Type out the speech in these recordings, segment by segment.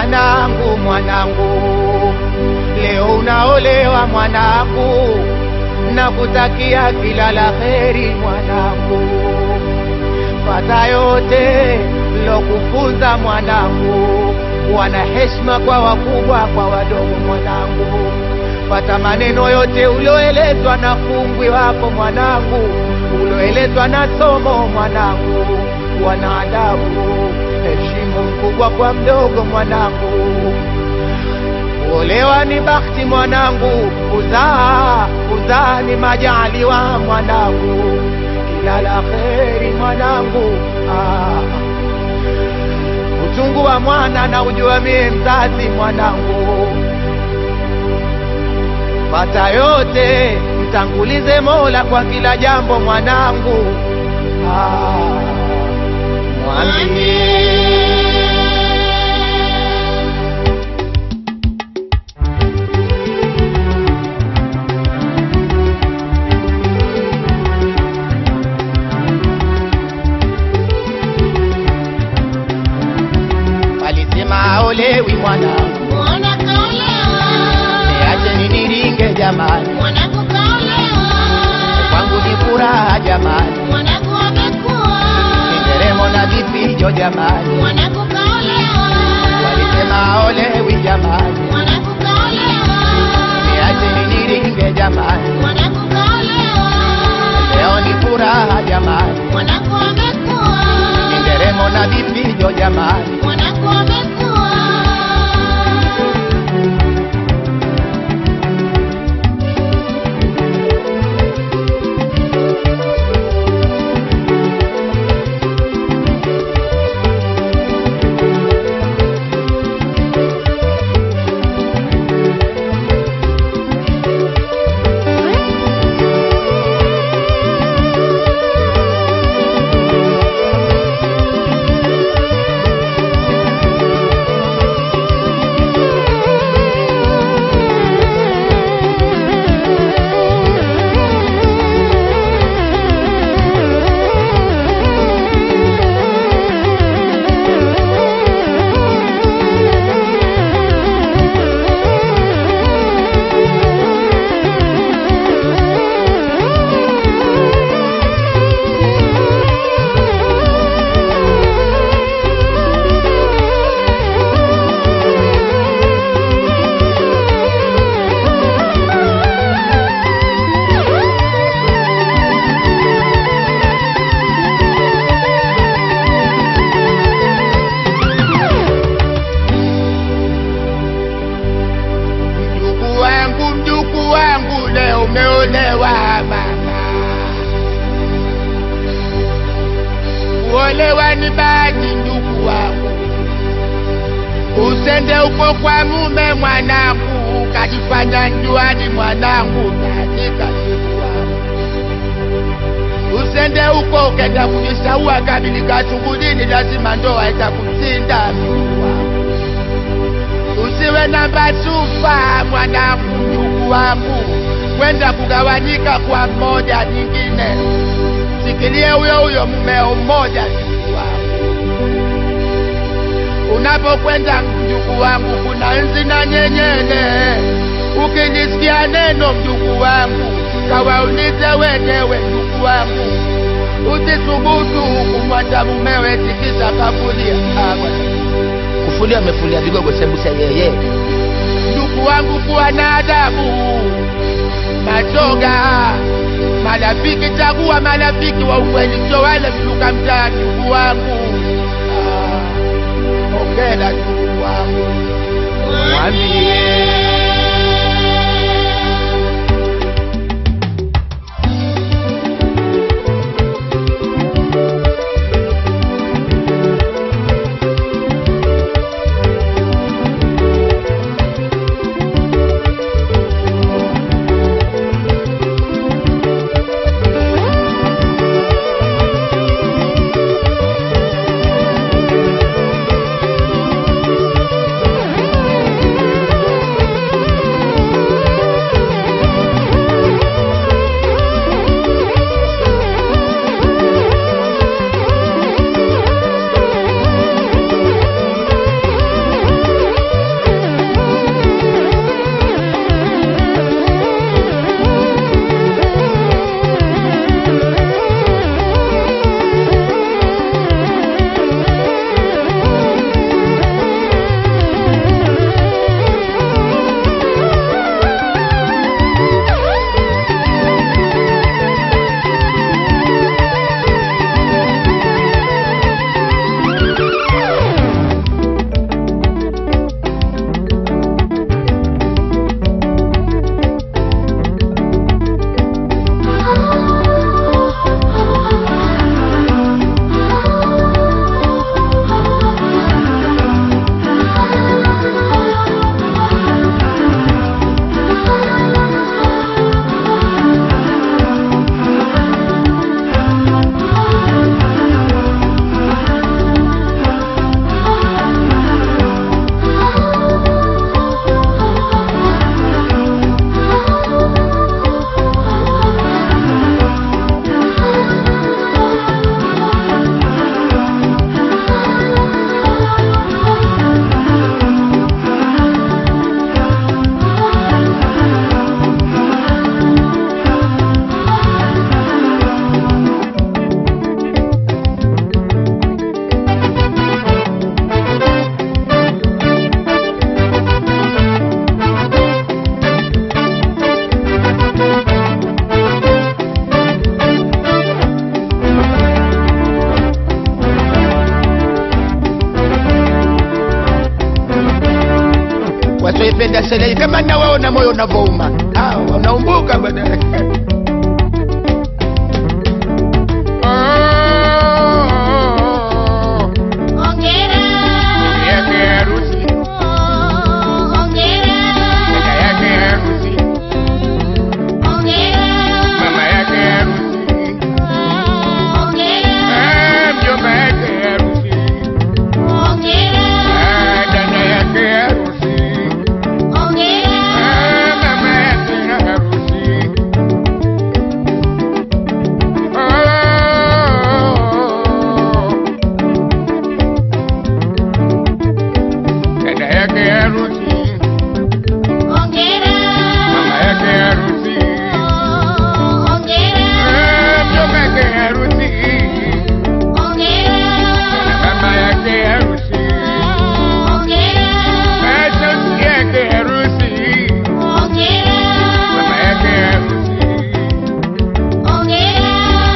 mwanangu, mwanangu, leo unaolewa mwanangu, nakutakia kila la heri mwanangu, fata yote lokufunza mwanangu, wana heshima kwa wakubwa, kwa wadogo mwanangu, fata maneno yote ulioelezwa na kungwi wako mwanangu, ulioelezwa na somo mwanangu, wana adabu, heshimu mkubwa kwa mdogo mwanangu. Kuolewa ni bahati mwanangu, kuzaa kuzaa ni majaliwa mwanangu, kila la kheri mwanangu. Ah, uchungu wa mwana na ujua mie mzazi mwanangu, pata yote mtangulize Mola kwa kila jambo mwanangu. Ah, mwambie walisema aolewi mwanangu, Mwana kaolewa, niache niniringe jamani, mwanangu kaolewa, kwangu ni furaha jamani, mwanangu amekuwa, nderemo na vifijo jamani, mwanangu kaolewa, walisema aolewi jamani, mwanangu kaolewa, niache niniringe jamani, mwanangu kaolewa, leo ni furaha jamani, mwanangu amekuwa, nderemo na vifijo jamani, mwanangu amekuwa. mjukuu wangu, mjukuu wangu, leo umeolewa mama. Kuolewa ni bahati ndugu wangu, usende uko kwa mume mwanangu, ukajifanya njuani mwanangu, katika ndugu wangu. Usende uko ukenda kujisaua kabilika shughulini, lazima ndoa itakushinda ndugu wangu. Usiwe na basufa mwanangu, ndugu wangu, kwenda kugawanyika kwa mmoja nyingine. Sikilie huyo huyo mmeo mmoja, ndugu wangu. Unapokwenda mjukuu wangu, kuna nzi na nyenyele. Ukinisikia neno mjukuu wangu, kawaulize wenyewe ndugu wangu. Usithubutu kumwacha mumewe tikisa kafulia. Ah, bwana kufulia amefulia vigogo sembuse yeye ndugu wangu kuwa na adabu, mashoga marafiki, chagua marafiki wa ukweli, sio wale viluka mtaa. Ndugu wangu, Ah, ongera ndugu wangu, mwambie wasioipenda serei kama nawaona moyo unavouma Ah, unaumbuka bwana Oh, Hongera. yake harusi, Hongera. dada yake harusi, Hongera. mama yake harusi, Hongera. Ah, mjomba yake harusi, Hongera. Ah, dada yake harusi, Hongera. Ah, mama yake harusi. Oh, dada yake harusi, Hongera. mama yake harusi, Hongera. Ah, mjomba yake harusi, Hongera. mama yake harusi, Hongera. Ah, shosti yake harusi, Hongera. mama yake harusi. Hongera.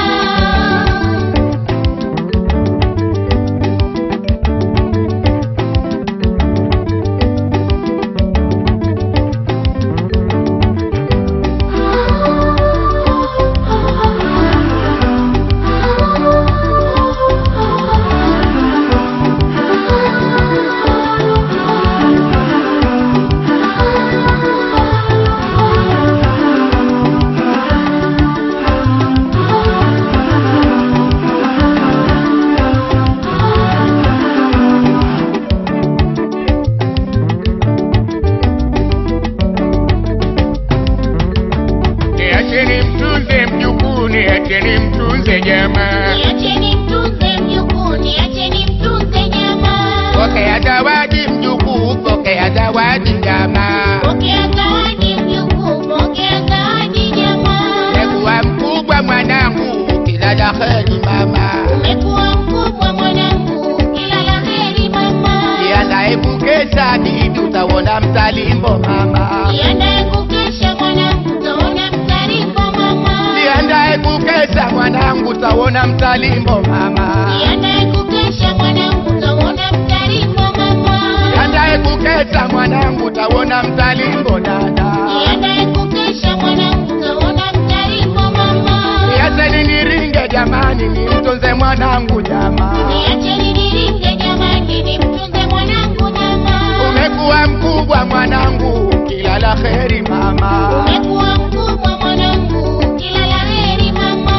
Niacheni mtunze mjukuu, niacheni mtunze jamaa. Niacheni mtunze mjukuu, niacheni mtunze jamaa. Pokea zawadi mjukuu, pokea zawadi jamaa. Pokea zawadi mjukuu, pokea zawadi jamaa. Umekuwa mkubwa mwanangu, kila la heri mama. Umekuwa mkubwa mwanangu, kila la heri mama. Jiandae kukesha didi, utaona mtalimbo mama. Jiandae kukesha mwanangu, utaona mtarimbo mama. Jiandae kukesha mwanangu, utaona mtalimbo mama. Jiandae kukesha mwanangu, utaona mtarimbo mama. Jiandae kukesha mwanangu, utaona mtalimbo dada. Jiandae kukesha mwanangu, utaona mtarimbo mama. Niacheni niringe jamani, nimtunze mwanangu jamaa. Niacheni niringe jamani, nimtunze mwanangu jamaa. Umekuwa mkubwa mwanangu, kila la heri mama. Umekuwa mkubwa mwanangu, kila la heri mama.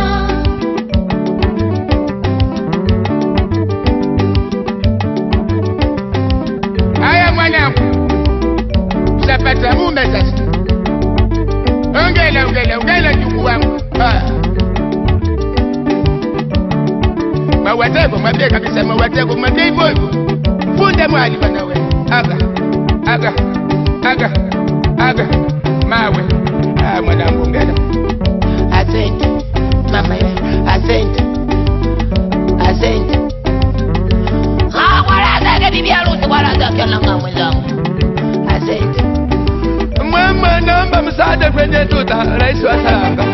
Haya mwanangu, ushapata mume sasa. Ongela, ongela, ongela ndugu wangu. Ah. Mawatego, mwambie kabisa mawatego, mwambie hivyo hivyo. Funde mwali bwana we. Aga, aga, aga, aga, mawe. Ah, mwanangu ongela. Asante, mama ye, asante, asante. Ah, bwaraza ke bibi harusi bwaraza kyalanga mwenzangu. Asante. Mama, naomba msaada kwenye tuta, rais wa Tanga.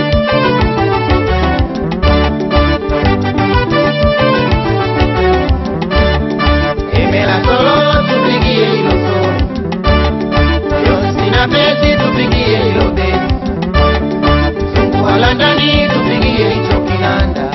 Imela solo tupigie hilo solo. Yosi na beti tupigie hilo beti. Mzungu wa Londoni tupigie hicho kinanda.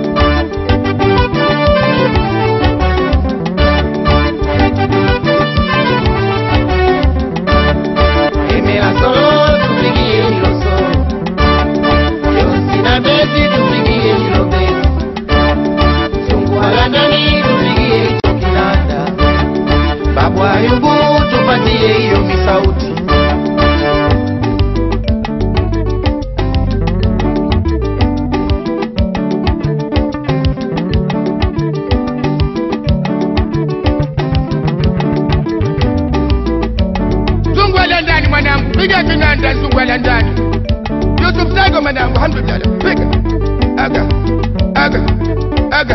Imela solo tupigie hilo solo. Yosi na beti tupigie hilo beti. Mzungu wa Londoni tupigie hicho kinanda. Babu Ayubu tupatie hiyo misauti. Zungwala ndani mwanangu, piga kinanda zungwala ndani. Yusuf Sago mwanangu, alhamdulillah, piga. Aga, aga, aga.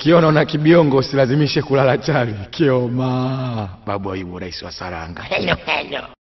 ukiona una kibiongo usilazimishe kulala chali kioma babu aibu rais wa saranga hello hello